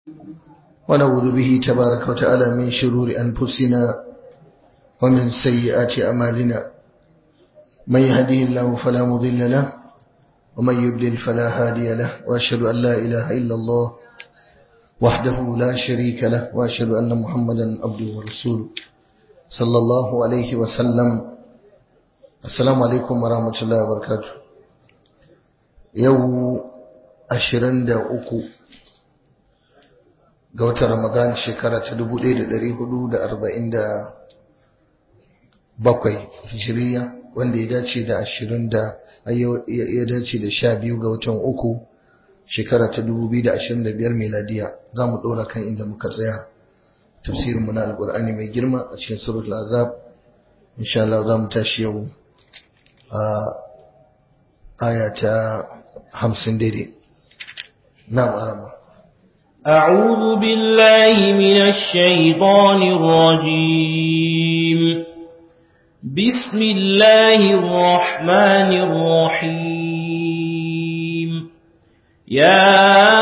ونعوذ به تبارك وتعالى من شرور أنفسنا ومن سيئات أمالنا من يهديه الله فلا مضل له ومن يضلل فلا هادي له وأشهد أن لا إله إلا الله وحده لا شريك له وأشهد أن محمدا عبده ورسوله صلى الله عليه وسلم السلام عليكم ورحمة الله وبركاته يوم أشرند أكو ga watan Ramadan shekara ta 1447 hijiriya wanda ya dace da 20 da ya dace da 12 ga watan uku shekara ta 2025 miladiya za mu ɗora kan inda muka tsaya tafsirinmu na alƙur'ani mai girma a cikin suratul azab insha Allah za mu tashi yau a aya ta 50 daidai na'am arama أعوذ بالله من الشيطان الرجيم بسم الله الرحمن الرحيم يا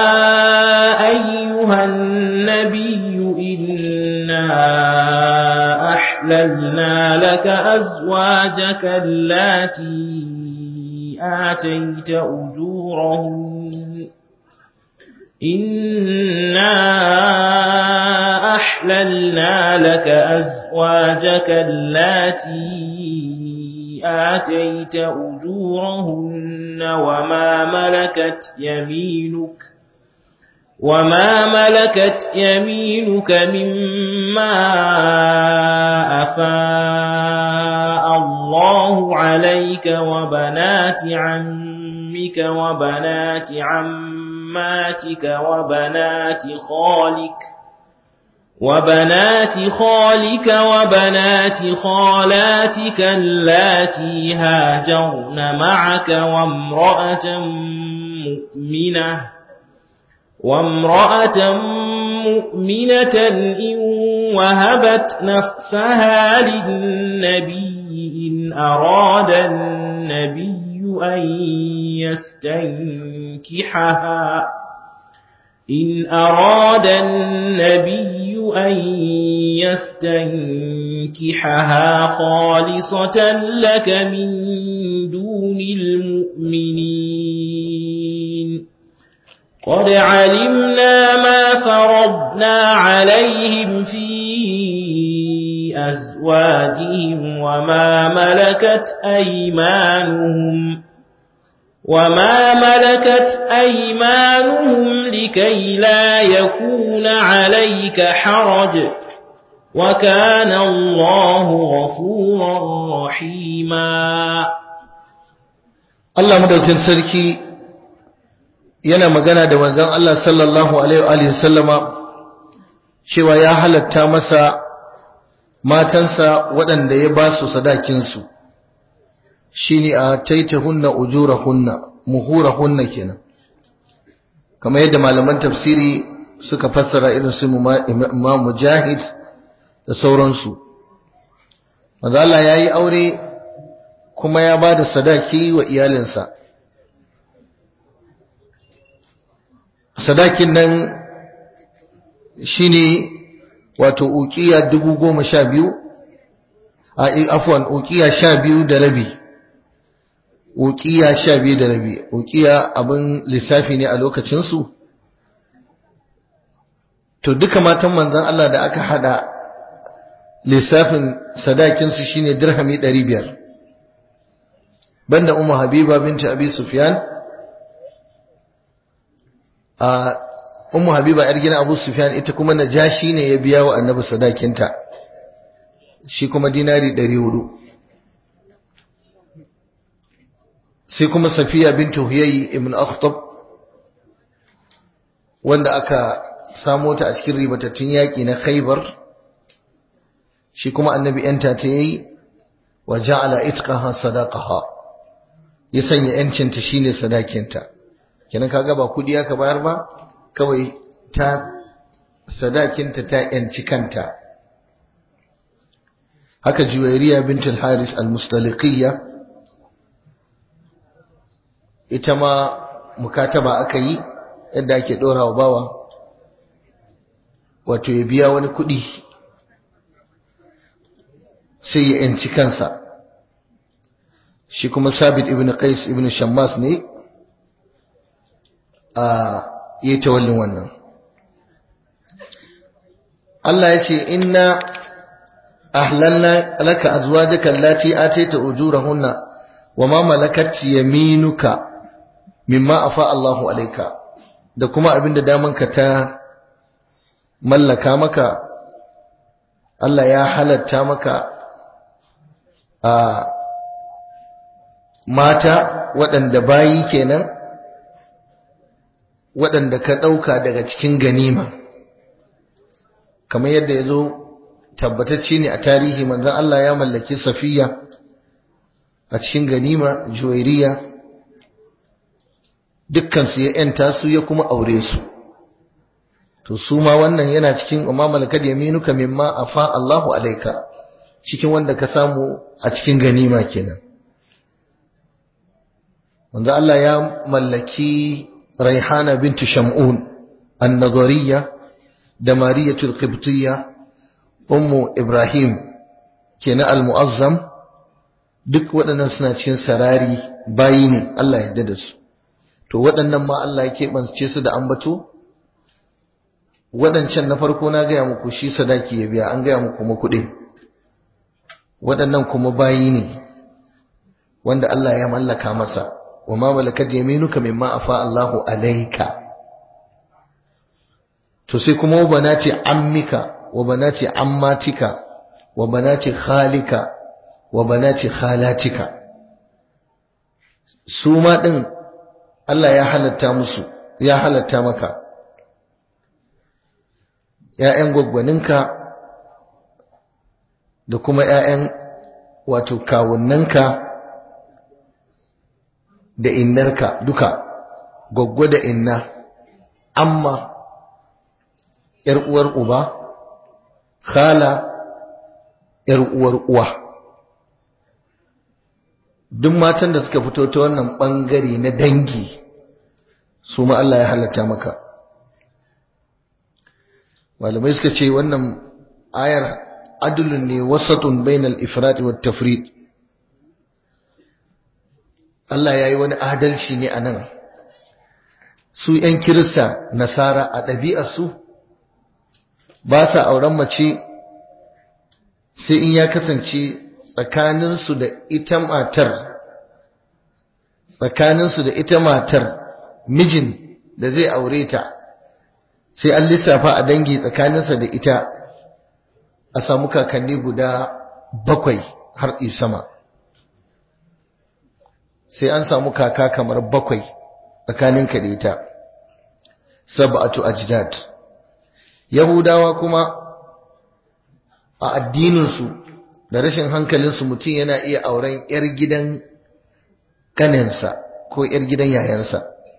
أيها النبي إنا أحللنا لك أزواجك التي آتيت أجورهن إنا أحللنا لك أزواجك التي آتيت أجورهن وما ملكت يمينك وما ملكت يمينك مما أفاء الله عليك وبنات عمك وبنات عماتك وبنات خالك وبنات خالك وبنات خالاتك اللاتي هاجرن معك وامرأة مؤمنة وامرأة مؤمنة إن وهبت نفسها للنبي إن أراد النبي أن يستنكحها إن أراد النبي أن يستنكحها خالصة لك من دون المؤمنين قد علمنا ما فرضنا عليهم في أزواجهم وما ملكت أيمانهم وما ملكت أيمانهم لكي لا يكون عليك حرج وكان الله غفورا رحيما Allah madaukin sarki yana magana da manzon Allah sallallahu alaihi wa sallama cewa ya halatta masa matansa waɗanda ya ba su sadakinsu shine a taitahunna ujurahunna muhurahunna kenan kamar yadda malaman tafsiri suka fassara irin su Imam Mujahid da sauransu manzo Allah yayi aure kuma ya bada sadaki wa iyalinsa sadakin nan shine wato uqiya dubu goma sha biyu a afwan uqiya sha biyu da rabi uqiya sha biyu da rabi uqiya abin lissafi ne a lokacinsu to duka matan manzon Allah da aka hada lissafin sadakinsu shine dirhami 500 banda ummu habiba binti abi sufyan a ummu habiba yar gidan abu sufyan ita kuma najashi ne ya biya wa annabi sadakinta shi kuma dinari 400 sai kuma safiya bintu huyayi ibn akhtab wanda aka samo ta a cikin ribatattun yaƙi na khaybar shi kuma annabi yanta ta yayi wa ja'ala itqaha sadaqaha ya sanya yancin ta shine sadakinta kenan kaga ba kudi aka bayar ba kawai ta sadakinta ta yanci kanta haka juwairiya bint al-haris al-mustaliqiyya ita ma mukataba aka yi yadda ake dora wa bawa wato ya biya wani kuɗi sai ya yanci kansa shi kuma sabit ibn qais ibn shammas ne a yi tawallin wannan Allah ya ce inna ahlalna laka azwajaka allati ataita ujurahunna wama malakat yaminuka mimma afa Allahu alayka da kuma abinda damanka ta mallaka maka Allah ya halatta maka a mata waɗanda bayi kenan waɗanda ka ɗauka daga cikin ganima kamar yadda ya zo tabbatacce ne a tarihi manzan Allah ya mallaki safiya a cikin ganima juwairiya dukkansu ya ‘yanta su ya kuma aure su to su ma wannan yana cikin umma malakad yaminuka mimma afa Allahu alaika cikin wanda ka samu a cikin ganima kenan wanda Allah ya mallaki Raihana bintu Sham'un an-Nazariyya da Mariyatul Qibtiyya ummu Ibrahim kenan al-Mu'azzam duk waɗannan suna cikin sarari bayi ne Allah ya yarda da su to waɗannan ma Allah ya keɓance su da ambato waɗancan na farko na gaya muku shi sadaki ya biya an gaya muku kuma kuɗi waɗannan kuma bayi ne wanda Allah ya mallaka masa wa ma malakat yaminuka mimma afa Allahu alayka to sai kuma wa banati ammika wa banati ammatika wa banati khalika wa banati khalatika su ma din Allah ya halatta musu ya halatta maka ‘ya'yan gwaggwaninka da kuma ‘ya'yan wato kawunanka da innarka duka gwaggwa da inna amma ‘yar uwar uba khala ‘yar uwar uwa duk matan da suka fito ta wannan ɓangare na dangi su ma Allah ya halatta maka malamai suka ce wannan ayar adulun ne wasatun bainal ifrat wa tafrid Allah ya yi wani adalci ne a nan su ‘yan kirista nasara a ɗabi'arsu ba sa auren mace sai in ya kasance tsakaninsu da ita matar tsakaninsu da ita matar mijin da zai aure ta sai an lissafa a dangi tsakaninsa da ita a samu kakanni guda bakwai har sama sai an samu kaka kamar bakwai tsakaninka da ita sab'atu ajdad yahudawa kuma a addininsu da rashin hankalinsu mutum yana iya auren 'yar gidan kaninsa ko 'yar gidan yayansa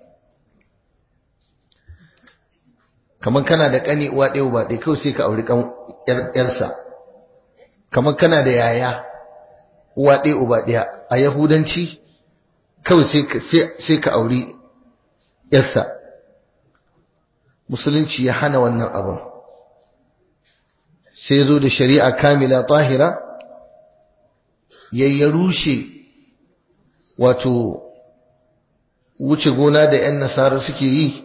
kamar kana da kani uwa ɗaya ba ɗaya kawai sai ka auri ƴarsa kamar kana da yaya uwa ɗaya uba ɗaya a yahudanci kawai sai ka auri ƴarsa musulunci ya hana wannan abin sai ya zo da shari'a kamila tahira ya rushe wato wuce gona da 'yan nasara suke yi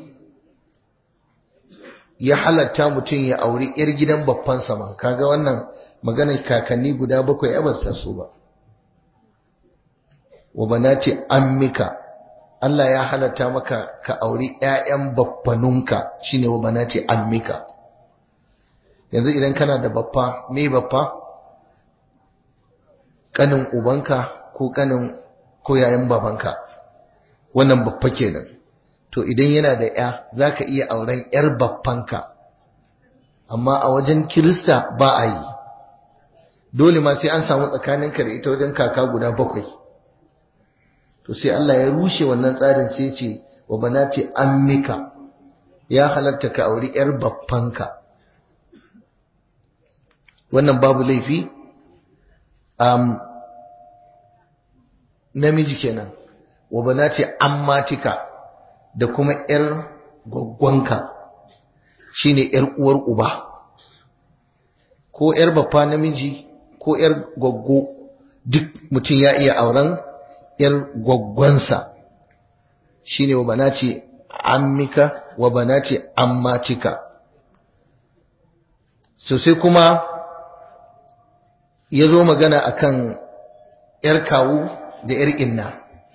ya halatta mutum ya auri 'yar gidan babban sama kaga wannan maganar kakanni guda bakwai ya basta su ba wa banati ammika Allah ya halatta maka ka auri 'ya'yan babbanunka shine wa banati ammika yanzu idan kana da baffa me baffa kanin ubanka ko kanin ko yayin babanka wannan baffa kenan to idan yana da ya zaka iya auren yar baffanka amma a wajen kirista ba a yi dole ma sai an samu tsakaninka da ita wajen kaka guda bakwai to sai Allah ya rushe wannan tsarin sai ce wa banati ammika ya halatta ka auri yar baffanka wannan babu laifi um, namiji kenan wa banati ammatika da kuma yar gwaggwanka shine yar uwar uba ko ‘yar baffa namiji ko ‘yar gwaggo duk mutum ya iya auren ‘yar gwaggwansa shi ne wa banati ammika wa banati ammatika sosai kuma ya zo magana akan ‘yar kawu da ‘yar inna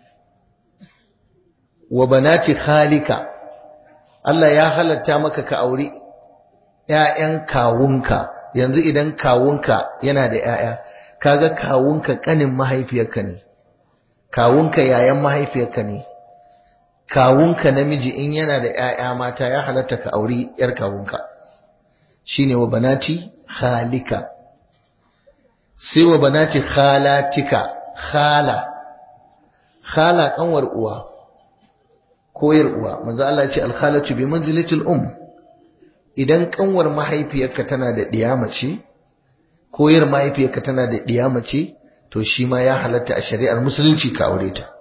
wa banati khalika Allah ya halatta maka ka auri ‘ya'yan kawunka yanzu idan kawunka yana da ‘ya'ya kaga kawunka ƙanin mahaifiyarka ne kawunka yayan mahaifiyarka ne kawunka namiji in yana da ‘ya'ya mata ya halatta ka auri ‘yar kawunka shine wa banati khalika sai wa banati khalatika khala khala kanwar uwa koyar uwa manzo Allah ya ce al-khalatu bi manzilatil um idan kanwar mahaifiyarka tana da diya mace koyar mahaifiyarka tana da diya mace to shi ma ya halatta a shari'ar musulunci ka aure ta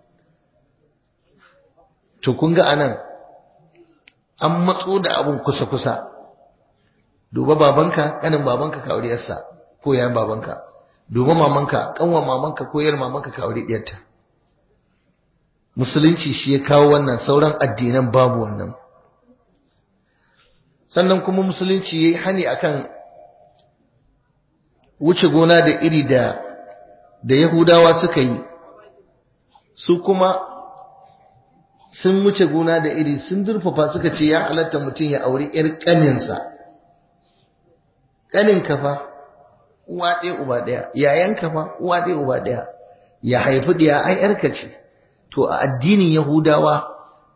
to kun ga anan an matso da abun kusa kusa duba babanka kanin babanka ka aure yarsa ko yayan babanka duba mamanka kanwar mamanka ko yar mamanka ka aure diyarta musulunci shi ya kawo wannan sauran addinan babu wannan sannan kuma musulunci yayi hani akan wuce gona da iri da da yahudawa suka yi su kuma sun wuce gona da iri sun durfafa suka ce ya halatta mutum ya auri yar kaninsa kanin kafa uwa ɗaya uba ɗaya yayan kafa uwa ɗaya uba ɗaya ya haifi ɗaya ai yarka ce to a addinin Yahudawa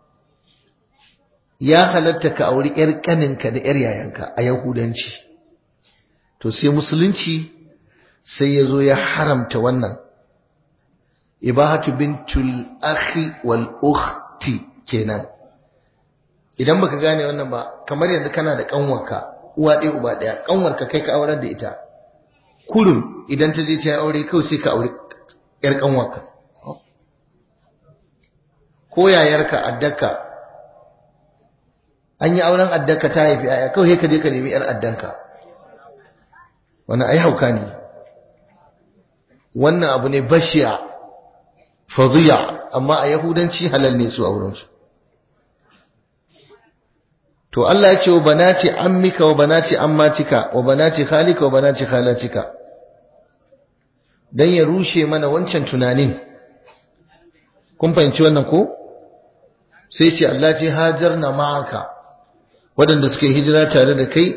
ya halatta ka auri ‘yar ƙaninka da ‘yar yayanka a Yahudanci. To sai Musulunci sai ya zo ya haramta wannan. Ibahatu bintul akhi wal ukhti kenan. Idan baka gane wannan ba, kamar yanzu kana da ƙanwarka, uwa ɗaya uba ɗaya, ƙanwarka kai ka aurar da ita. Kurum idan ta je ta aure kawai sai ka auri ‘yar ƙanwarka. ko yayarka addaka an yi auren addaka ta haifi yaya kawai ka je ka nemi yar addanka wannan ai hauka ne wannan abu ne bashiya fadhiya amma a yahudanci halal ne su auren su to Allah ya ce wa banati ammika wa banati ammatika wa banati khalika wa banati khalatika dan ya rushe mana wancan tunanin kun fahimci wannan ko sai ce Allah ce hajar na ma'aka waɗanda suka yi hijira tare da kai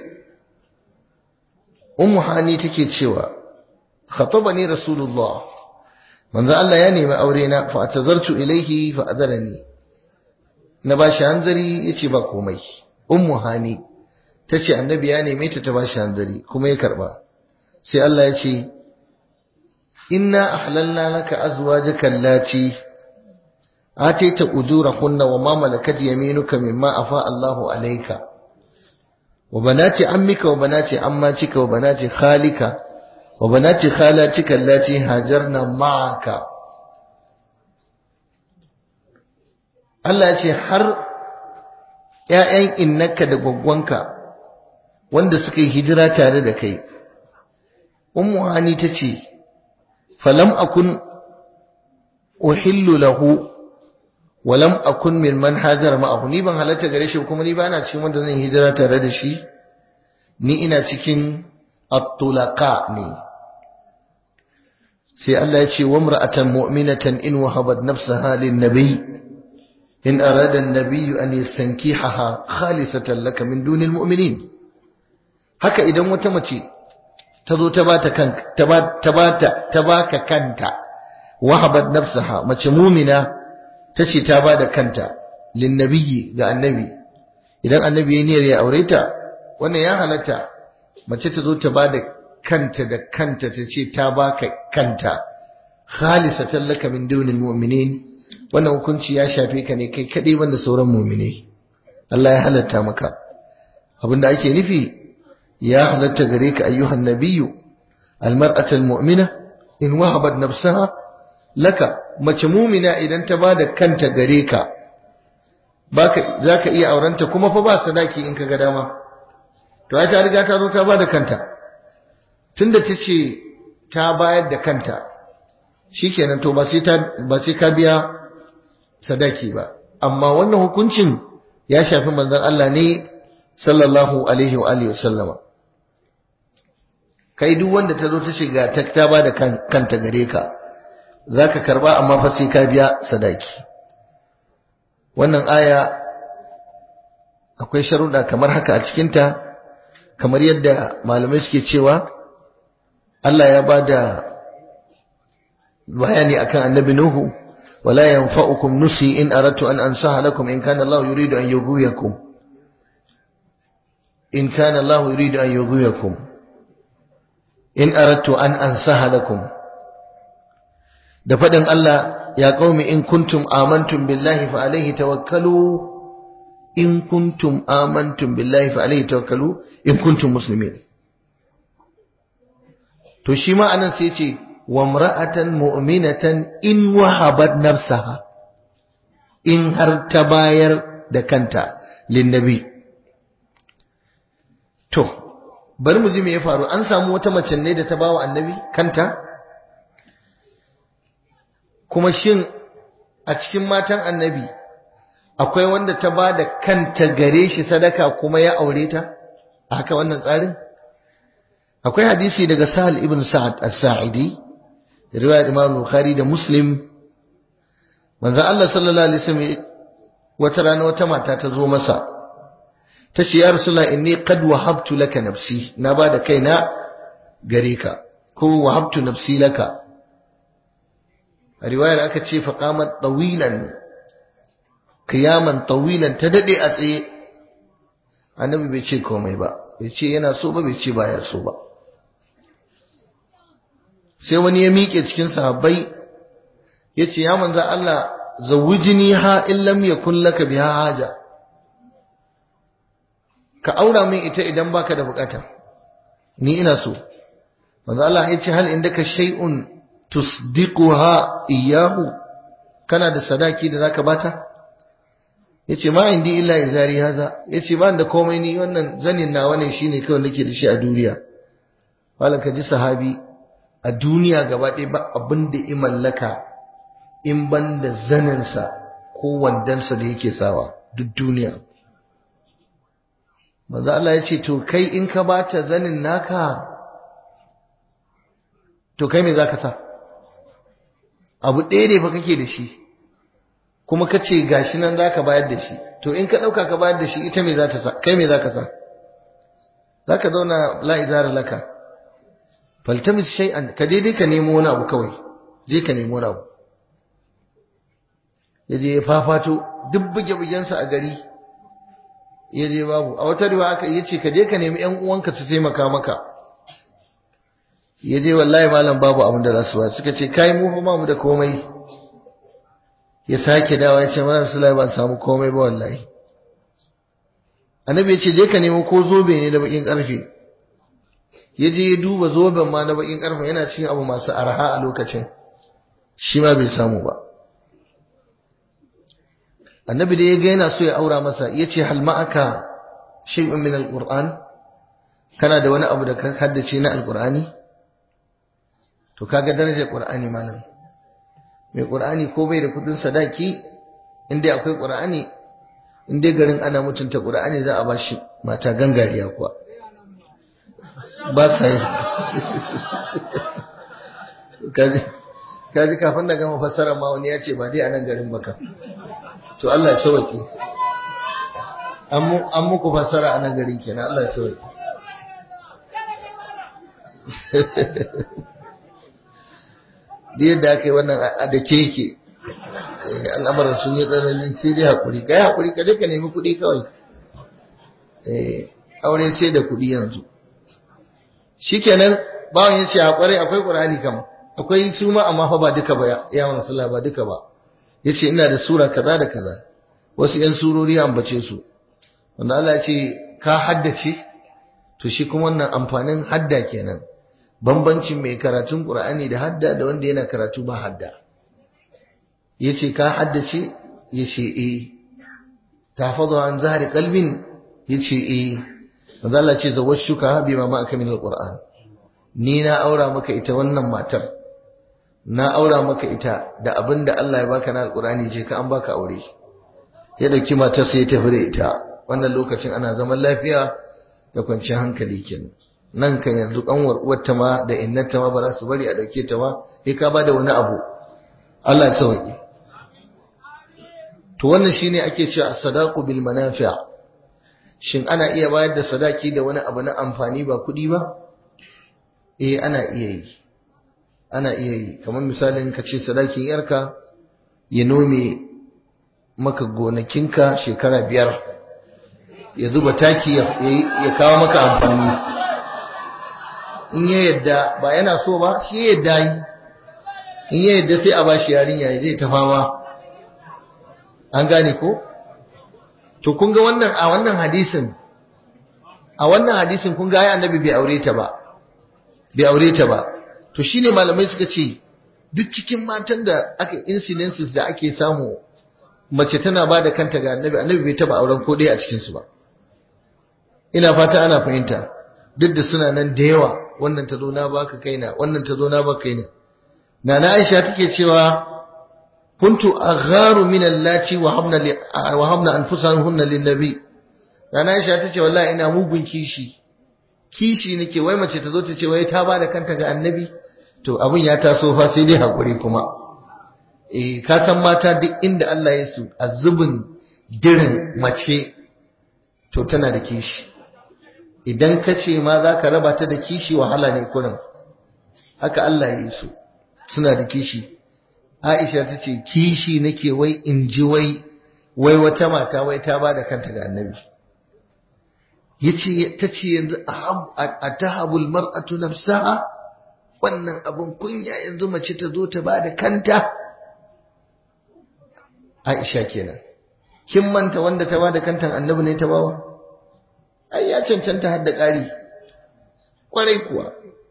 ummu hani take cewa khatabani rasulullah manzo Allah ya nemi aure na fa atazartu ilaihi fa adarani na bashi hanzari yace ba komai ummu hani tace annabi ya neme ta ta bashi hanzari kuma ya karba sai Allah ya ce inna ahlalna laka azwajaka allati آتيت أجورهن وما ملكت يمينك مما أفاء الله عليك وبنات عمك وبنات عماتك وبنات خالك وبنات خالاتك التي هاجرن معك Allah ya ce har ‘ya'yan innaka da gwaggwanka wanda suka yi hijira tare da kai, Ummu Hani ta ce, Falam akun uhillu lahu walam akun min man hajar ma'ahu ni ban halatta gare shi kuma ni ba ina cikin wanda zan hijira tare da shi ni ina cikin at-tulaqa ne sai Allah ya ce wa imra'atan mu'minatan in wahabat nafsaha lin-nabi in arada an-nabiy an yastankihaha khalisatan laka min dunil mu'minin haka idan wata mace ta zo ta bata kanka ta bata ta baka kanta wahabat nafsaha mace mu'mina tace ta bada kanta linnabiyyi ga annabi idan annabi ya niyyar ya aure ta wannan ya halatta mace ta zo ta bada kanta da kanta ta ce ta baka kanta khalisatan laka min dunil mu'minin wannan hukunci ya shafe ka ne kai kadai banda sauran mu'mini Allah ya halatta maka abinda ake nufi ya halatta gare ka ayyuhan nabiyyu almar'atul mu'mina in wahabat nafsaha laka mace mumina idan ta bada kanta gare ka baka zaka iya aurenta kuma fa ba sadaki in ka ga dama to ai ta riga ta zo ta bada kanta tunda ta ce ta bayar da kanta shikenan to ba sai ta ba sai ka biya sadaki ba amma wannan hukuncin ya shafi manzon Allah ne sallallahu alaihi wa alihi wasallama kai duk wanda ta zo ta shiga ta ta ba da kanta gare ka zaka karba amma fa sai ka biya sadaki wannan aya akwai sharuɗa kamar haka a cikinta kamar yadda malamai suke cewa Allah ya ba da bayani akan annabi Nuhu wala yanfa'ukum nusi in aradtu an ansaha lakum in kana Allah yuridu an yughwiyakum in kana Allah yuridu an yughwiyakum in aradtu an ansaha lakum da fadin Allah ya qaumi in kuntum amantum billahi fa alayhi tawakkalu in kuntum amantum billahi fa alayhi tawakkalu in kuntum muslimin to shi ma anan sai ce wa imra'atan mu'minatan in wahabat nafsaha in har ta bayar da kanta linnabi to bari mu ji me ya faru an samu wata mace ne da ta bawa annabi kanta kuma shin a cikin matan annabi akwai wanda ta ba da kanta gare shi sadaka kuma ya aure ta a haka wannan tsarin akwai hadisi daga sahal ibn sa'ad as-sa'idi riwayat imam bukhari da muslim manzo Allah sallallahu alaihi wasallam wata rana wata mata ta zo masa ta ce ya rasulullah inni qad wahabtu laka nafsi na ba da kaina gare ka ko wahabtu nafsi laka a riwayar aka ce faqamat tawilan qiyaman tawilan ta dade a tsaye annabi bai ce komai ba bai ce yana so ba bai ce baya so ba sai wani ya miƙe cikin sahabbai ya ce ya manza Allah zawujini ha in lam yakun laka biha haja ka aura min ita idan baka da bukata ni ina so manzo Allah ya ce hal indaka shay'un tusdiquha iyyahu kana da sadaki da zaka bata yace ma indi illa izari haza yace ba da komai ni wannan zanin nawa ne shine kawai nake da shi a duniya wala ka ji sahabi a duniya gaba ɗaya ba abin da i mallaka in ban da zaninsa ko wandansa da yake sawa duk duniya manzo Allah ya ce to kai in ka bata zanin naka to kai me zaka sa abu ɗaya ne fa kake da shi kuma ka ce gashi nan zaka bayar da shi to in ka ɗauka ka bayar da shi ita me za ta sa kai me zaka sa zaka zauna la izara laka faltamis shay'an ka daidai ka nemo wani abu kawai je ka nemo wani abu ya je ya fafato duk buge-bugensa a gari ya je babu a wata riwa aka yi ce ka je ka nemi yan uwanka su taimaka maka ya je wallahi malam babu abin da za su ba suka ce kai mu fa mu da komai ya sake dawa ya ce mana sulai ban samu komai ba wallahi annabi ya ce je ka nemo ko zobe ne da bakin karfe ya je ya duba zoben ma na bakin karfe yana cikin abu masu arha a lokacin shi ma bai samu ba annabi da ya ga yana so ya aura masa ya ce hal ma'aka shay'un min alquran kana da wani abu da ka haddace na alqurani to kaga darajar qur'ani malam mai qur'ani ko bai da kudin sadaki inda akwai qur'ani inda garin ana mutunta qur'ani za a bashi mata gangariya kuwa ba sa yi kaji kaji kafin da gama fassara ma wani ya ce ba dai a nan garin baka to Allah ya sauke an muku fassara a nan garin kenan Allah ya sauke da yadda aka yi wannan a da keke al'amuran sun yi tsananin sai dai haƙuri ka yi haƙuri ka je ka nemi kuɗi kawai aure sai da kuɗi yanzu shikenan bawan ya ce haƙuri akwai ƙur'ani kam akwai su ma amma fa ba duka ba ya mansu ba duka ba ya ce ina da sura kaza da kaza wasu ‘yan surori ambace su wanda Allah ya ce ka haddace to shi kuma wannan amfanin hadda kenan bambancin mai karatun ƙur'ani da hadda da wanda yana karatu ba hadda ya ce ka haddace ya ce e ta fazo an zahari kalbin ya ce e wanda Allah ce zawar shuka bi ma ma'aka min alƙur'an ni na aura maka ita wannan matar na aura maka ita da abin da Allah ya baka na alkurani je ka an baka aure ya dauki matar sai ya tafi da ita wannan lokacin ana zaman lafiya da kwanciyar hankali kenan nan kan yanzu kanwar uwarta ma da innata ma ba za su bari a dauke ta ba sai ka bada wani abu Allah ya sauke to wannan shine ake cewa as-sadaqu bil manafi' shin ana iya bayar da sadaki da wani abu na amfani ba kuɗi ba eh ana iya yi ana iya yi kamar misalin ka ce sadakin yarka ya nome maka gonakinka shekara biyar ya zuba taki ya kawo maka amfani in ya yadda ba yana so ba shi ya yadda yi in ya yadda sai a ba shi yarinya ya zai ta fama an gane ko to kun ga wannan a wannan hadisin a wannan hadisin kun ga ai annabi bai aure ta ba bai aure ta ba to shine malamai suka ce duk cikin matan da aka incidences da ake samu mace tana ba da kanta ga annabi annabi bai taba auren ko ɗaya a cikin su ba ina fata ana fahimta duk da suna nan da yawa wannan ta zo na baka kaina wannan ta zo na baka kaina nana Aisha take cewa kuntu agharu min allati wa habna wa habna anfusahunna lin nabi nana Aisha tace wallahi ina mugun kishi kishi nake wai mace ta zo ta ce wai ta ba da kanta ga annabi to abin ya taso fa sai dai hakuri kuma eh ka san mata duk inda Allah ya su azubin dirin mace to tana da kishi idan ka ce ma za ka raba ta da kishi wahala ne kurin haka Allah ya yi su suna da kishi Aisha ta ce kishi nake wai in ji wai wai wata mata wai ta ba da kanta ga annabi yace ta ce yanzu a tahabul mar'atu nafsaha wannan abun kunya yanzu mace ta zo ta ba da kanta Aisha kenan kin manta wanda ta ba da kantan annabi ne ta bawa ai ya cancanta har da ƙari kwarai kuwa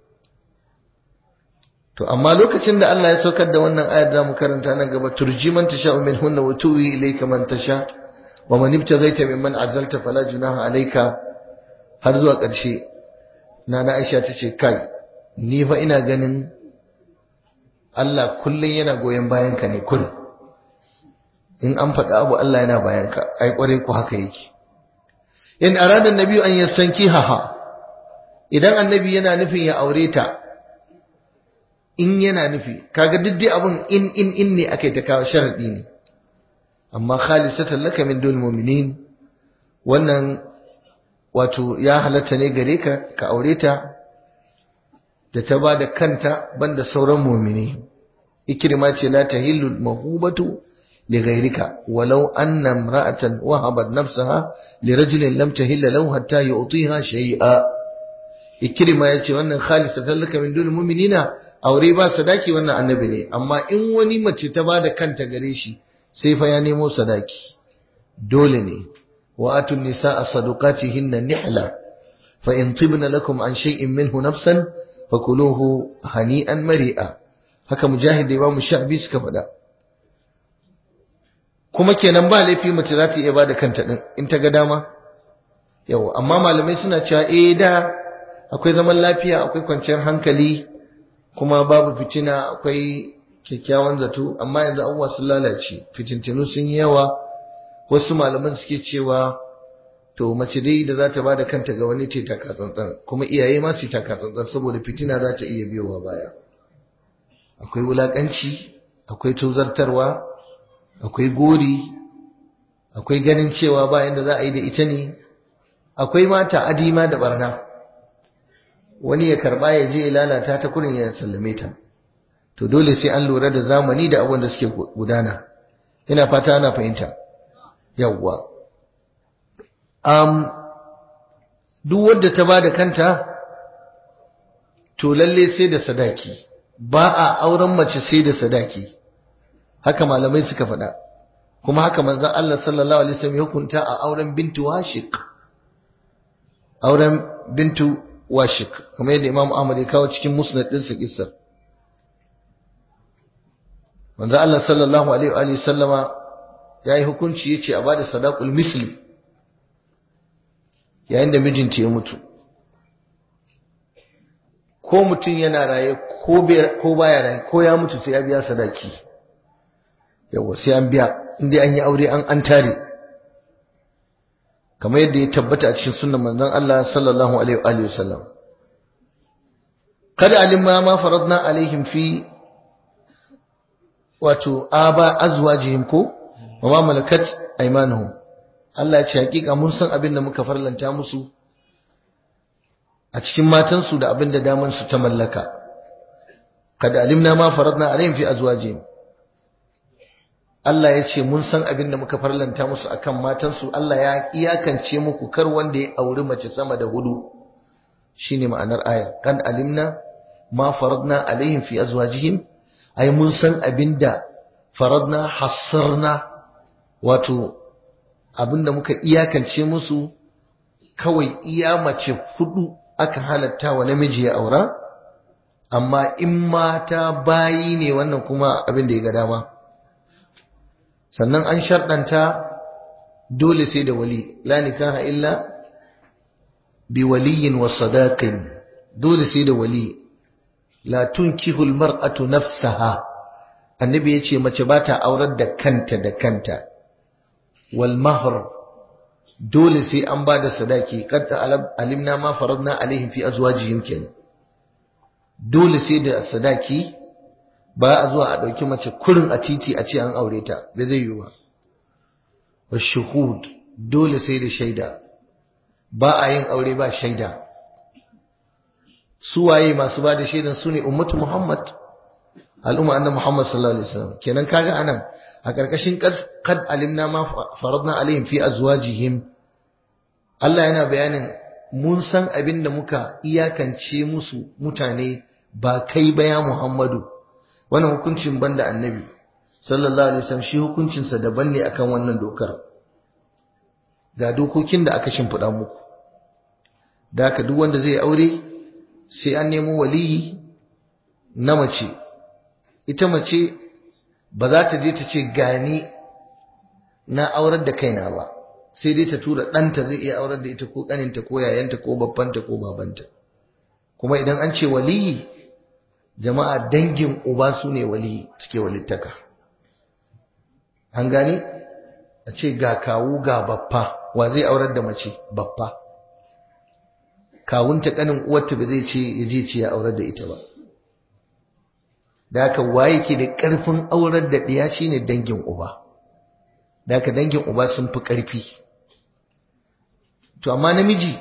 to amma lokacin da Allah ya saukar da wannan ayar da mu karanta nan gaba turji man tasha min hunna wa tuwi ilayka man tasha wa man ibtaghaita mimman azalta fala junaha alayka har zuwa ƙarshe nana Aisha tace kai ni fa ina ganin Allah kullun yana goyen bayan ka ne kullun in an faɗa abu Allah yana bayan ka ai kware ku haka yake in arada annabi an yastankiha idan annabi yana nufin ya aure ta in yana nufi kaga duk dai abun in in in ne akai ta kawo sharadi ne amma khalisatan laka min dul mu'minin wannan wato ya halatta ne gare ka ka aure ta da ta ba da kanta banda sauran mu'mini ikrima ce la tahillu mahubatu li ghayrika walau anna imra'atan wahabat nafsaha li rajulin lam tahilla lahu hatta yu'tiha shay'a ikrima yace wannan khalisatan laka min dul mu'minina aure ba sadaki wannan annabi ne amma in wani mace ta bada kanta gare shi sai fa ya nemo sadaki dole ne wa atun nisaa sadaqatihinna nihla fa in tibna lakum an shay'in minhu nafsan fakuluhu hani'an mari'a haka mujahid da imamu sha'bi suka faɗa kuma kenan ba laifi mace za ta iya bada kanta din in ta ga dama yawa amma malamai suna cewa eh da akwai zaman lafiya akwai kwanciyar hankali kuma babu fitina akwai kyakkyawan zato amma yanzu abubuwa sun lalace fitintinu sun yi yawa wasu malaman suke cewa to mace dai da za ta ba da kanta ga wani ta tsantsan kuma iyaye ma su taka tsantsan saboda fitina za ta iya biyowa baya akwai wulakanci akwai tozartarwa akwai gori akwai ganin cewa ba yanda za a yi da ita ne akwai mata adima da barna wani ya karba ya je ya lalata ta kurin ya sallame ta to dole sai an lura da zamani da abin da suke gudana ina fata ana fahimta yawwa um, duk wadda ta ba da kanta to lalle sai da sadaki ba a auren mace sai da sadaki haka malamai suka faɗa kuma haka manzon Allah sallallahu alaihi wasallam ya hukunta a auren bintu washiq auren bintu washik kuma yadda Imam Ahmad ya kawo cikin musnad ɗinsa kissar manzo Allah sallallahu alaihi wa sallama yayi hukunci yace a bada sadaqul misli yayin da mijinta ya mutu ko mutum yana raye ko baya raye ko ya mutu sai ya biya sadaki yawa sai an biya inda an yi aure an an tare kamar yadda ya tabbata a cikin sunan manzon Allah sallallahu alaihi wa sallam kada alimma ma faradna alaihim fi wato aba azwajihim ko wa ma malakat aymanuhum Allah ya ce hakika mun san abin da muka farlanta musu a cikin matansu da abin da daman su ta mallaka kada alimna ma faradna alaihim fi azwajihim Allah ya ce mun san abin da muka farlanta musu akan matansu Allah ya iyakance muku kar wanda ya auri mace sama da hudu shine ma'anar ayar kan alimna ma faradna alaihim fi azwajihim ai mun san abin da faradna hassarna wato abin da muka iyakance musu kawai iya mace hudu aka halatta wa namiji ya aura amma in mata bayi ne wannan kuma abin da ya ga dama sannan an sharɗanta dole sai da wali la nikaha illa bi waliyin wa sadaqin dole sai da wali la tunkihu almar'atu nafsaha annabi yace mace ba ta aurar da kanta da kanta wal mahr dole sai an ba da sadaki qad alimna ma faradna alaihim fi azwajihim kenan dole sai da sadaki ba a zuwa a ɗauki mace kurin a titi a ce an aure ta bai zai yi ba wa shuhud dole sai da shaida ba a yin aure ba shaida su waye masu ba da shaidan su ne ummatu muhammad al'umma annabi muhammad sallallahu alaihi wasallam kenan kaga anan a karkashin qad alimna ma faradna alaihim fi azwajihim Allah yana bayanin mun san abin da muka iyakance musu mutane ba kai ba ya muhammadu wannan hukuncin banda annabi sallallahu alaihi wasallam shi hukuncinsa daban ne akan wannan dokar ga dokokin da aka shimfiɗa muku da haka duk wanda zai aure sai an nemo waliyi na mace ita mace ba za ta je ta ce gani na aurar da kaina ba sai dai ta tura ɗanta zai iya aurar da ita ko ƙaninta ko yayanta ko babbanta ko babanta kuma idan an ce waliyi jama'a dangin uba su ne wali cike walittaka an gane a ce ga kawu ga baffa wa zai aurar da mace baffa kawunta kanin uwarta ba zai ce ya je ce ya aurar da ita ba da haka waye ke da ƙarfin aurar da ɗiya shine dangin uba da haka dangin uba sun fi ƙarfi to amma namiji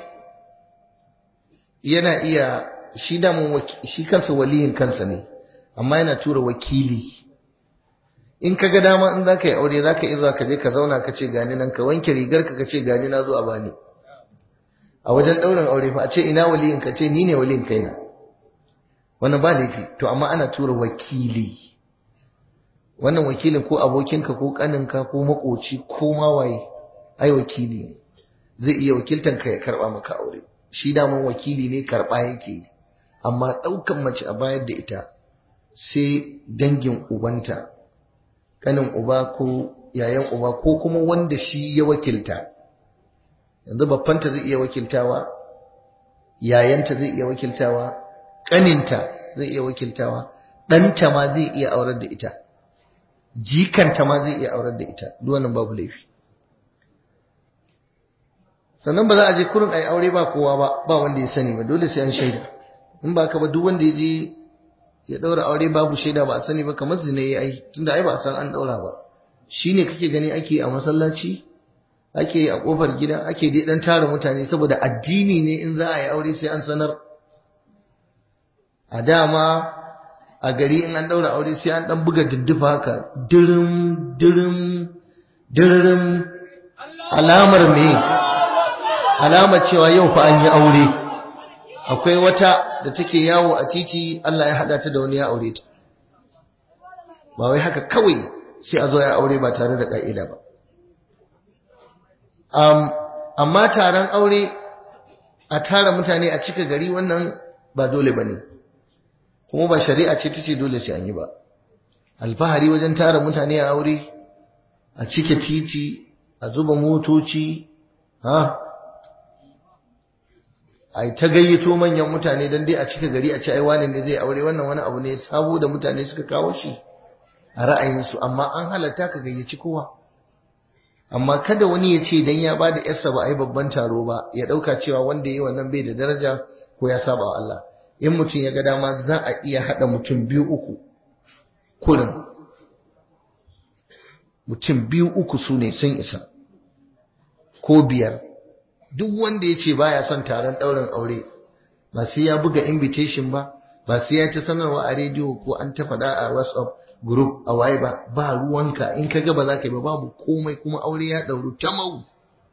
yana iya shi damun shi kansa waliyin kansa ne amma yana tura wakili in ka ga dama in za ka yi aure za ka iya ka je ka zauna ka ce gani nan ka wanke rigar ka ka ce gani na zo a bani a wajen ɗaurin aure fa a ce ina waliyin ka ce ni ne waliyin kaina wannan ba laifi to amma ana tura wakili wannan wakilin ko abokinka ko kaninka ko makoci ko mawaye ai wakili ne zai iya wakiltanka ya karba maka aure shi daman wakili ne karba yake yi amma ɗaukan mace a bayar da ita sai dangin ubanta ƙanin uba ko yayan uba ko kuma wanda shi ya wakilta yanzu babbanta zai iya wakiltawa yayanta zai iya wakiltawa ƙaninta zai iya wakiltawa ɗanta ma zai iya aurar da ita jikanta ma zai iya aurar da ita duk wannan babu laifi sannan ba za a je kurin a yi aure ba kowa ba ba wanda ya sani ba dole sai an shaida in ba ka ba duk wanda ya je ya daura aure babu shaida ba a sani ba kamar zina ya yi tunda ai ba a san an daura ba shine kake gani ake a masallaci ake a kofar gida ake dai dan tara mutane saboda addini ne in za a yi aure sai an sanar a dama a gari in an daura aure sai an dan buga dindufa haka dirim dirim dirim alamar me alamar cewa yau fa an yi aure akwai wata da take yawo a titi Allah ya hada ta da wani ya aure ta ba wai haka kawai sai a zo ya aure ba tare da ka'ida ba um, amma taron aure a tara mutane a cika gari wannan ba dole ba ne kuma ba shari'a ce ta ce dole sai an yi ba alfahari wajen tara mutane a aure a cike titi a zuba motoci ha a ta gayyato manyan mutane don dai a cika gari a ci ai wani ne zai aure wannan wani abu ne sabo da mutane suka kawo shi a ra'ayinsu amma an halatta ka gayyaci kowa amma kada wani ya ce dan ya bada yarsa ba ai babban taro ba ya dauka cewa wanda yayi wannan bai da daraja ko ya saba wa Allah in mutum ya ga dama za a iya hada mutum biyu uku kurin mutum biyu uku su ne sun isa ko biyar duk wanda ya ce baya son taron ɗaurin aure ba sai ya buga invitation ba ba sai ya ci sanarwa a rediyo ko an ta faɗa a whatsapp group a waye ba ba ruwanka in ka ga ba za ka yi ba babu komai kuma aure ya ɗauru ta mau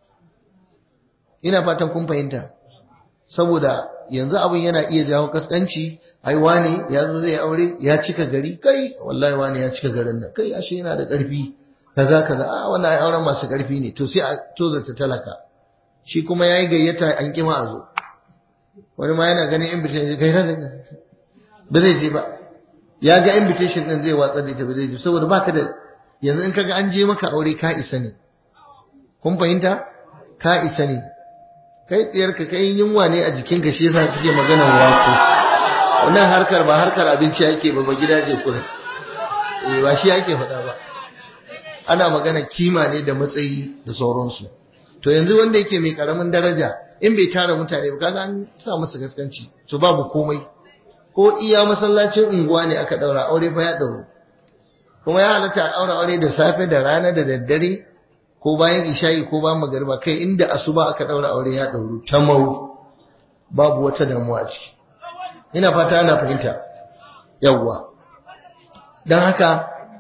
ina fatan kun fahimta saboda yanzu abin yana iya jawo kaskanci ai wane ya zo zai aure ya cika gari kai wallahi wane ya cika garin nan kai ashe yana da ƙarfi kaza kaza a wannan ai auren masu ƙarfi ne to sai a tozarta talaka shi kuma yayi gayyata an kima a zo wani ma yana ganin invitation kai ran ba zai je ba ya ga invitation din zai watsar da ita ba zai je saboda baka da yanzu in kaga an je maka aure ka isa ne kun fahimta ka isa ne kai tsiyar ka kai yunwa ne a jikinka shi yasa kike magana wako wannan harkar ba harkar abinci ake ba ba gidaje kula eh ba shi ake faɗa ba ana magana kima ne da matsayi da sauransu to yanzu wanda yake mai karamin daraja in bai tara mutane ba kaga an sa masa gaskanci to babu komai ko iya masallacin unguwa ne aka daura aure fa ya dauro kuma ya halatta a daura aure da safe da rana da daddare ko bayan isha'i ko bayan magariba kai inda asuba aka daura aure ya dauro tamau babu wata damuwa a ciki ina fata ana fahimta yawwa dan haka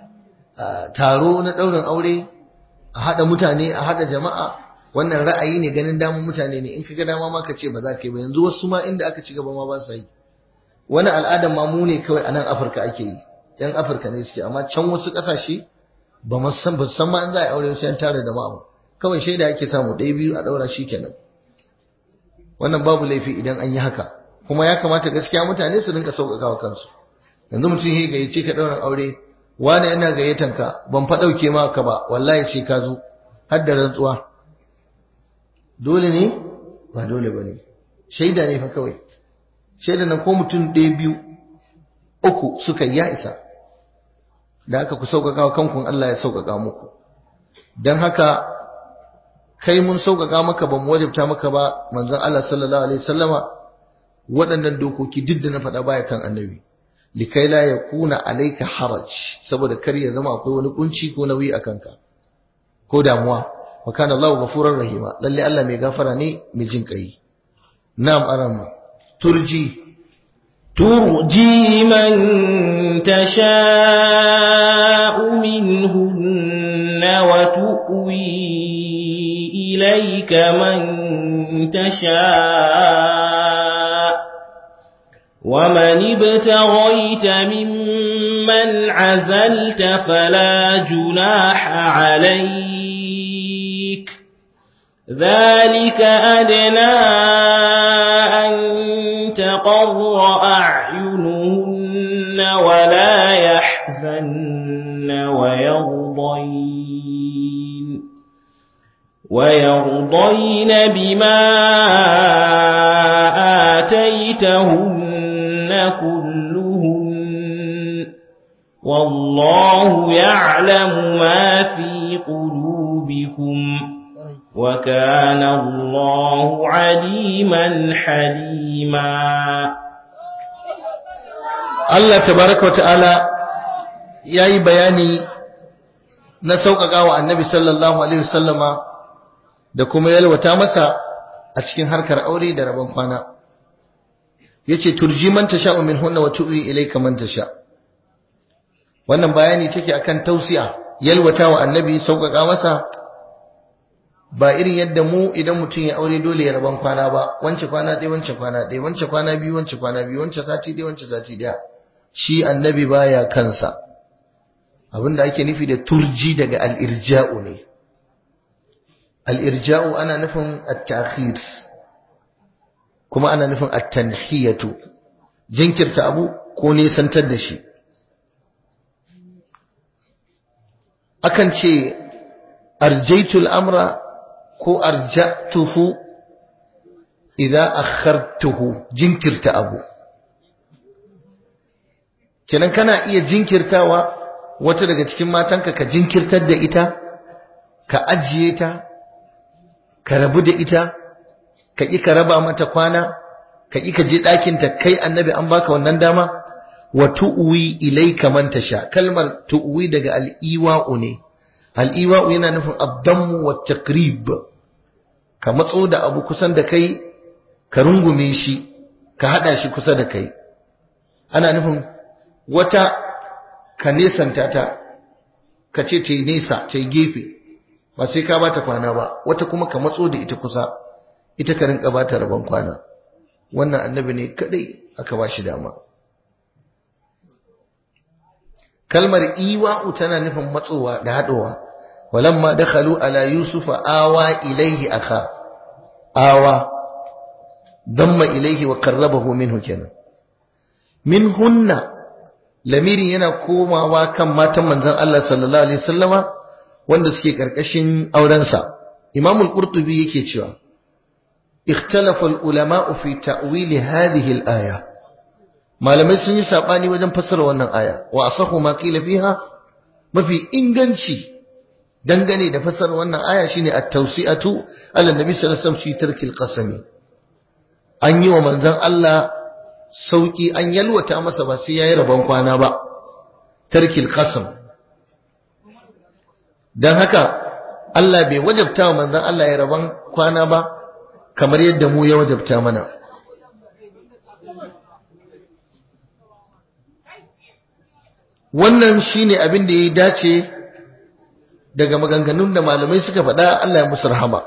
taro na daurin aure a hada mutane a hada jama'a wannan ra'ayi ne ganin damun mutane ne in kaga dama ma ka ce ba za ka yi ba yanzu wasu ma inda aka ci gaba ma ba sa yi wani al'adar ma mu ne kawai a nan Afirka ake yi yan Afirka ne suke amma can wasu ƙasashe ba mu san ba san ma an za a aure sai an tare da ma'a kawai shaida ake samu ɗaya biyu a ɗaura shi kenan wannan babu laifi idan an yi haka kuma ya kamata gaskiya mutane su rinka sauƙaƙa wa kansu yanzu mutum ya gayyace ka ɗaurin aure wani ina gayyatan ka ban fa ɗauke maka ba wallahi sai ka zo har da rantsuwa dole ne ba dole ba ne shaida ne fa kawai shaida na ko mutum ɗaya biyu uku suka ya isa da haka ku sauƙaƙa wa kankun Allah ya sauƙaƙa muku don haka kai mun sauƙaƙa maka ba mu wajabta maka ba manzon Allah sallallahu alaihi wasallama waɗannan dokoki duk da na faɗa baya kan annabi likai la yakuna alayka haraj saboda kar ya zama akwai wani kunci ko nauyi a kanka ko damuwa wa kana Allahu ghafurur rahima lalle Allah mai gafara ne mai jin kai na'am arama turji ترجي من تشاء منهن وتؤوي إليك من تشاء ومن ابتغيت ممن عزلت فلا جناح عليك ذلك أدنى أن تقر أعينهن ولا يحزن ويرضين ويرضين بما آتيتهن كلهن والله يعلم ما في قلوبكم وكان الله عليما حليما Allah tabaraka wa ta'ala ya yi bayani na sauƙaƙa wa annabi sallallahu Alaihi wasallama da kuma yalwata masa a cikin harkar aure da rabon kwana. Ya ce, Turji man ta sha'u min hunna wa tu'i ilai man ta sha. Wannan bayani take akan tausiya, yalwata wa annabi sauƙaƙa masa ba irin yadda mu idan mutum ya aure dole ya rabon kwana ba, wance kwana ɗaya, wance kwana ɗaya, wance kwana biyu, wance kwana biyu, wance sati ɗaya, wance sati ɗaya. shi annabi baya kansa abinda ake nufi da turji daga al'irja'u ne al'irja'u ana nufin at-ta'khir kuma ana nufin at-tanhiyatu jinkirta abu ko nesantar da shi akan ce arjaitul amra ko arja'tuhu idza akhartuhu jinkirta abu kenan kana iya jinkirtawa wata daga cikin matanka ka jinkirtar da ita ka ajiye ta ka rabu da ita ka ƙi ka raba mata kwana ka ƙi ka je ɗakinta kai annabi an baka wannan dama wa tu'wi ilayka man tasha kalmar tu'wi daga al-iwa'u ne al-iwa'u yana nufin ad-dammu wa taqrib ka matso da abu kusan da kai ka rungume shi ka hada shi kusa da kai ana nufin wata ka nesanta ta ka ce ta yi nesa ta yi gefe ba sai ka bata kwana ba wata kuma ka matso da ita kusa ita ka rinka bata rabon kwana wannan annabi ne kadai aka ba shi dama kalmar iwa'u tana nufin matsowa da haɗowa walamma dakhalu ala yusufa awa ilaihi aka awa damma ilaihi wa qarrabahu minhu kenan min hunna lamiri yana komawa kan matan manzon Allah sallallahu alaihi wasallama wanda suke karkashin aurensa Imam al-Qurtubi yake cewa ikhtalafa al-ulama fi ta'wil hadhihi al-aya malamai sun yi sabani wajen fassara wannan aya wa asahu ma qila fiha mafi inganci dangane da fassara wannan aya shine at-tawsi'atu ala nabi sallallahu alaihi wasallam fi tarkil qasami an yi wa manzon Allah sauki an yalwata masa ba sai yayi rabon kwana ba tarkil qasam dan haka Allah bai wajabta wa manzon Allah ya rabon kwana ba kamar yadda mu ya wajabta mana wannan shine abin da ya dace daga maganganun da malamai suka faɗa Allah ya musu rahama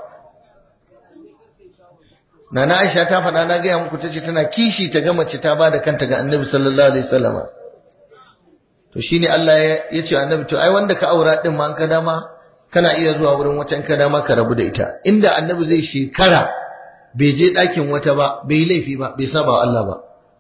Nana Aisha ta faɗa na gaya muku tace tana kishi ta ga mace ta bada kanta ga Annabi sallallahu alaihi wasallama to shine Allah ya ce Annabi to ai wanda ka aura din ma an ka dama kana iya zuwa wurin wata ka dama ka rabu da ita inda Annabi zai shekara bai je ɗakin wata ba bai yi laifi ba bai saba wa Allah ba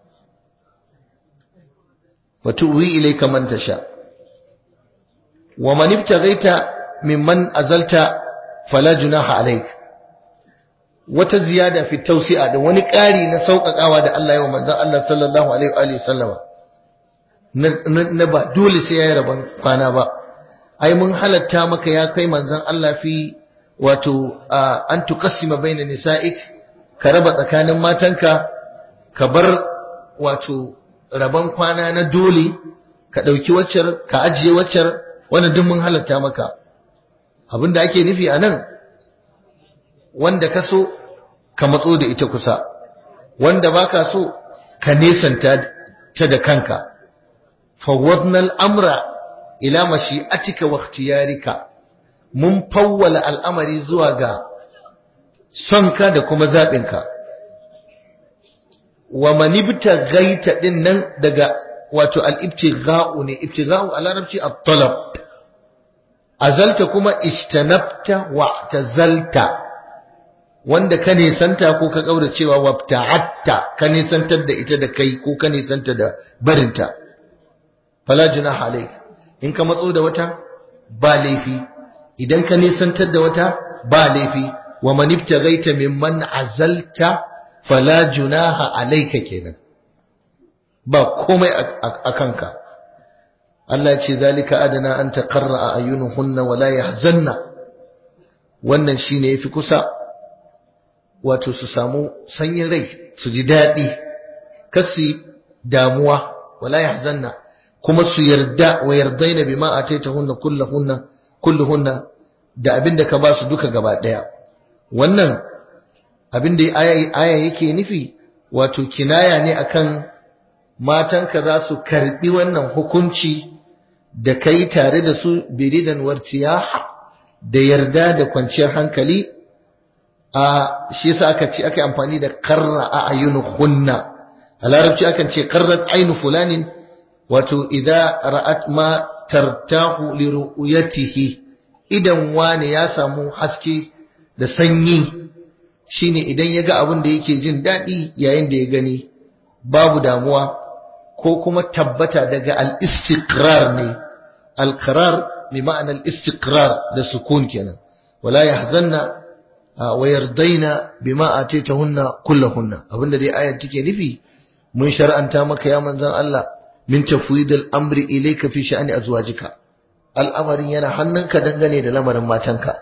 wa tuwi ilayka man tasha wa man ibtaghaita mimman azalta fala junaha alayka wata ziyada fi tausi'a da wani ƙari na sauƙaƙawa da Allah ya wa manzon Allah sallallahu alaihi wa sallama na ba dole sai yayi rabon kwana ba ai mun halatta maka ya kai manzon Allah fi wato an tuqassima baina nisa'ik ka raba tsakanin matanka ka bar wato rabon kwana na dole ka ɗauki waccar ka ajiye waccar wannan duk mun halatta maka abinda ake nufi a nan wanda ka so ka matso da ita kusa wanda baka so ka nesanta ta da kanka fawwadna al'amra ila mashi'atika wa ikhtiyarika mun fawwala al'amari zuwa ga sonka da kuma zaɓinka wa manibta gaita din nan daga wato al-ibtigha'u ne ibtigha'u a larabci at-talab azalta kuma ishtanabta wa tazalta wanda ka nisanta ko ka kaura cewa wabta'atta ka nisantar da ita da kai ko ka nisanta da barinta fala junaha alayk in ka matso da wata ba laifi idan ka nisantar da wata ba laifi wa man ibtaghaita mimman azalta fala junaha alayka kenan ba komai a kanka Allah ce zalika adana an taqarra ayunuhunna wala yahzanna wannan shine yafi kusa wato su samu sanyin rai su ji daɗi kasi damuwa wala yahzanna kuma su yarda wa yardaina bima ataitahunna kulluhunna kulluhunna da abinda ka ba su duka gaba daya wannan abinda aya aya yake nufi wato kinaya ne akan matanka za su karbi wannan hukunci da kai tare da su biridan wartiyaha da yarda da kwanciyar hankali a shi yasa aka ce aka amfani da qarra a ayunuhunna a larabci akan ce qarrat ainu fulanin wato idza ra'at ma tartahu li ru'yatihi idan wani ya samu haske da sanyi shine idan ya ga abin da yake jin daɗi yayin da ya gani babu damuwa ko kuma tabbata daga al-istiqrar ne al-qarar bi ma'ana al-istiqrar da sukun kenan wala yahzanna wa yardaina bima ataytahunna kullahunna abinda dai ayar take nufi mun shar'anta maka ya manzon Allah min tafwidil amri ilayka fi sha'ani azwajika al'amarin yana hannunka dangane da lamarin matanka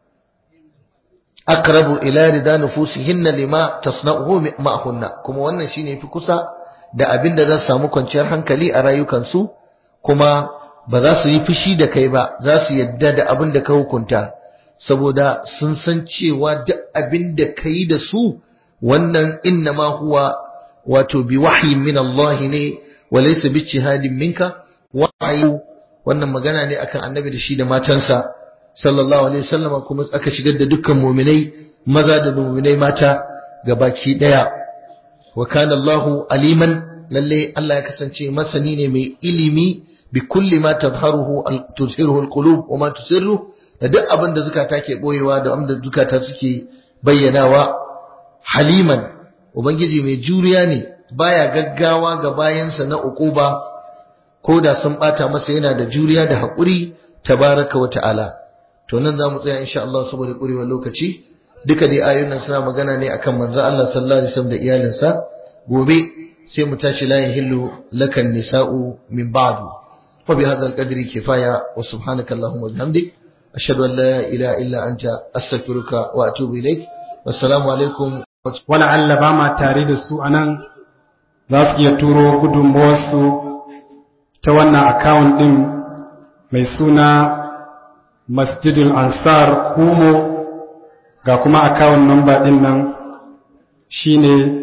aqrabu ila rida nufusihinna lima tasna'uhu ma'hunna kuma wannan shine fi kusa da abin da za su samu kwanciyar hankali a rayukansu kuma ba za su yi fushi da kai ba za su yadda da abin da ka hukunta saboda sun san cewa duk abin da ka yi da su wannan innama huwa wato bi wahyin min Allah ne wa laysa bi jihadin minka wahayi wannan magana ne akan annabi da shi da matansa sallallahu alaihi wasallama kuma aka shigar da dukkan mu'minai maza da mu'minai mata gabaki daya wa kana Allahu aliman lalle Allah ya kasance masani ne mai ilimi bi kulli ma tadharuhu tuzhiruhu alqulub wa ma tusirru da duk abin da zukata ke boyewa da abin da zukata suke bayyanawa haliman ubangiji mai juriya ne baya gaggawa ga bayansa na uquba ko da sun bata masa yana da juriya da haƙuri tabaraka wa ta'ala to nan za mu tsaya insha Allah saboda ƙurewar lokaci duka dai ayoyin suna magana ne akan manzo Allah sallallahu alaihi wasallam da iyalinsa gobe sai mu tashi la yahillu lakan nisa'u min ba'du wa bi hadha al-qadri kifaya wa subhanaka allahumma wa bihamdik ashhadu an la ilaha illa anta astaghfiruka wa atubu ilaik wassalamu alaikum wala Allah ba ma tare da su anan za su iya turo gudunmuwarsu ta wannan account din mai suna masjidul ansar kumo ga kuma account number din nan shine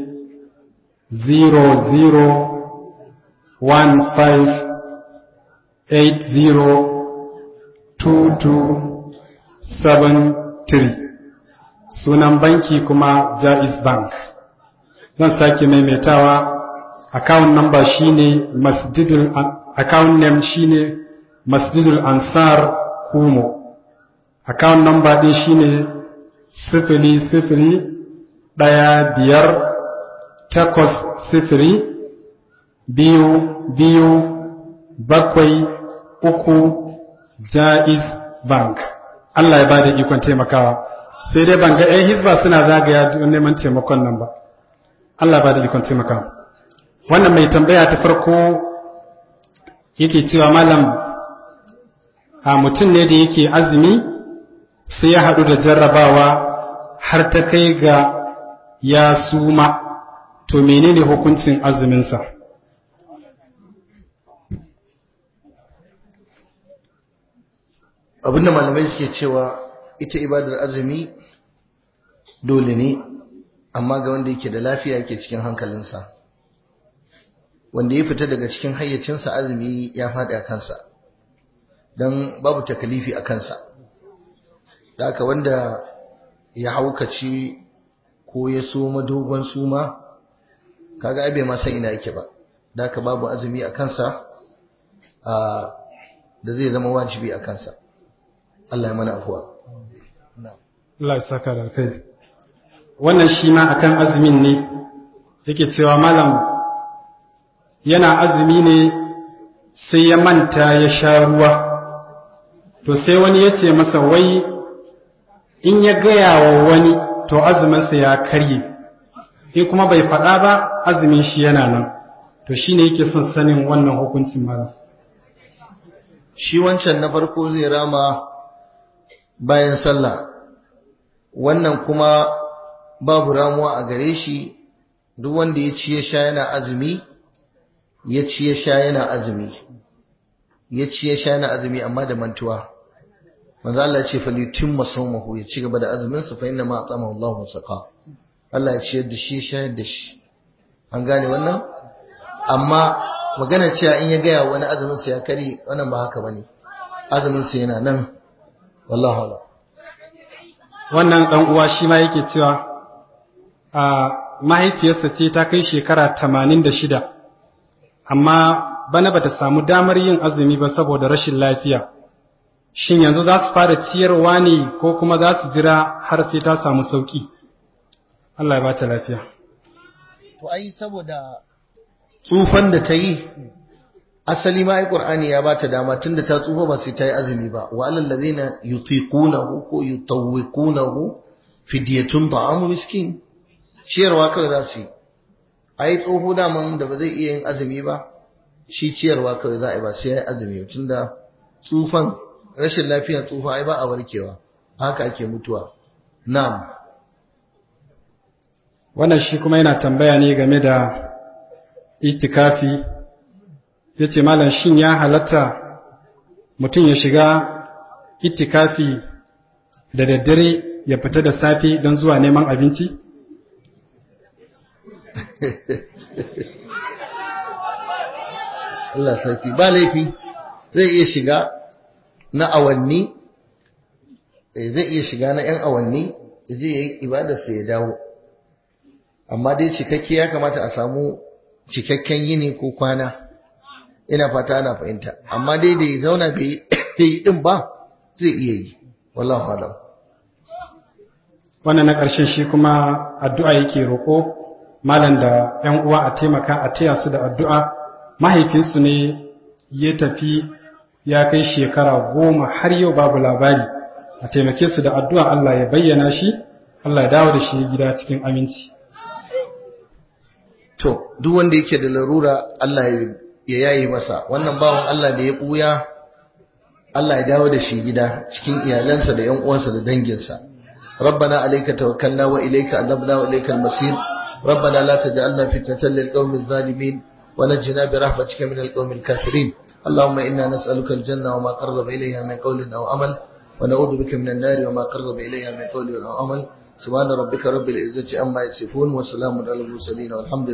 0015802273 sunan banki kuma jaiz bank zan sake maimaitawa account number shine masjidul account name shine masjidul ansar kumo account number din shine sifili sifili ɗaya biyar takwas sifiri biyu biyu bakwai uku jaiz bank Allah ya ba da ikon taimakawa sai dai ban ga 'yan hisba suna zagaya don neman taimakon nan ba Allah ya ba da ikon taimakawa wannan mai tambaya ta farko yake cewa malam a mutum ne da yake azumi sai ya haɗu da jarrabawa har ta kai ga ya suma to menene hukuncin azuminsa abinda malamai suke cewa ita ibadar azumi dole ne amma ga wanda yake da lafiya yake cikin hankalinsa wanda ya fita daga cikin hayyacinsa azumi ya faɗi a kansa don babu takalifi a kansa da aka wanda ya haukaci ko ya soma dogon suma kaga ai bai ma san ina yake ba da aka babu azumi a kansa da zai zama wajibi a kansa Allah ya mana afuwa Allah ya saka da kai wannan shi ma akan azumin ne yake cewa malam yana azumi ne sai ya manta ya sha ruwa to sai wani ya ce masa wai in ya gaya wa wani to azuminsa ya karye in kuma bai faɗa ba azumin shi yana nan to shi ne yake son sanin wannan hukuncin malam shi wancan na farko zai rama bayan sallah wannan kuma babu ramuwa a gare shi duk wanda ya ci ya sha yana azumi ya ci ya sha yana azumi ya ci ya sha yana azumi amma da mantuwa manzo Allah ya ce fa litimma sawmahu ya ci gaba da azumin sa fa inna ma atama Allah wa saqa Allah ya ciyar da shi ya shayar da shi an gane wannan amma magana cewa in ya gaya wani azumin sa ya kare wannan ba haka bane azumin sa yana nan wallahi wala wannan dan uwa shi ma yake cewa a mahaifiyarsa ce ta kai shekara 86 amma bana bata samu damar yin azumi ba saboda rashin lafiya shin yanzu za su fara ciyarwa ne ko kuma za su jira har sai ta samu sauki Allah ya bata lafiya to ai saboda tsufan da ta yi asali ma ai qur'ani ya bata dama tunda ta tsufa ba sai ta yi azumi ba wa alal ladina yutiqunahu ko yutawwiqunahu fidiyatun ta'amu miskin ciyarwa kawai za su yi ai tsoho daman da ba zai iya yin azumi ba shi ciyarwa kawai za a yi ba sai ya yi azumi tun da tsufan rashin lafiyar tsufa ai ba a warkewa haka ake mutuwa na'am wannan shi kuma yana tambaya ne game da itikafi ya ce malam shin ya halatta mutum ya shiga itikafi da daddare ya fita da safe don zuwa neman abinci? Allah sarki ba laifi zai iya shiga na awanni zai iya shiga na 'yan awanni zai yi ibadarsa ya dawo amma dai cikakke ya kamata a samu cikakken yini ko kwana ina fata ana fahimta amma dai da ya zauna bai yi din ba zai iya yi wallahu alam wannan na ƙarshen shi kuma addu'a yake roƙo malam da ‘yan uwa a taimaka a taya su da addu'a mahaifinsu ne ya tafi ya kai shekara goma har yau babu labari a taimake su da addu'a Allah ya bayyana shi Allah ya dawo da shi gida cikin aminci to duk wanda yake da larura Allah ya yayi masa wannan bawan Allah da ya buya Allah ya dawo da shi gida cikin iyalansa da ƴan uwansa da danginsa ربنا عليك توكلنا وإليك أنبنا وإليك المصير ربنا لا تجعلنا فتنة للقوم الظالمين ونجنا برحمتك من القوم الكافرين اللهم إنا نسألك الجنة وما قرب إليها من قول أو عمل ونعوذ بك من النار وما قرب إليها من قول أو عمل سبحان ربك رب العزة عما يصفون وسلام على المرسلين والحمد